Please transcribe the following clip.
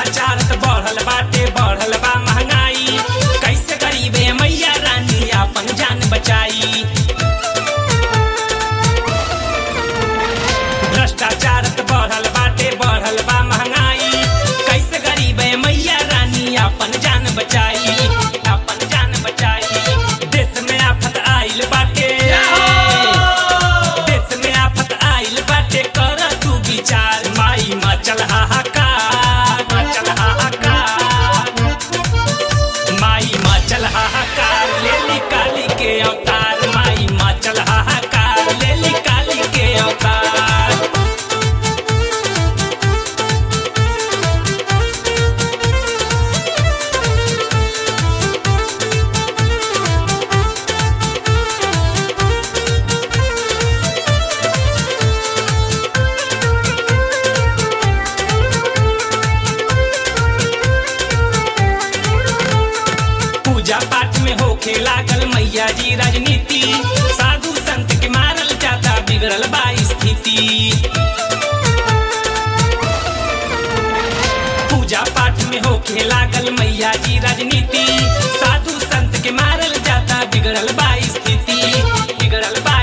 भ्रष्टाचार त बढ़ल बाटे बढ़ल बा महंगाई कैसे गरीबे मैया रानी अपन जान बचाई भ्रष्टाचार त बढ़ल बाटे बढ़ल बा महंगाई कैसे गरीबे मैया रानी अपन जान बचाई अपन जान बचाई देश में आफत आइल बाटे देश में आफत आइल बाटे कर तू विचार माई मचल हाहाकार मचल हाहाकार माई मचल हाहाकार ले ली काली के अवतार माई मचल हाहाकार ले ली काली के अवतार पूजा पाठ में होखे लागल मैया जी राजनीति साधु संत के मारल जाता बिगड़ल बा स्थिति पूजा पाठ में होखे लागल मैया जी राजनीति साधु संत के मारल जाता बिगड़ल बा स्थिति बिगड़ल बा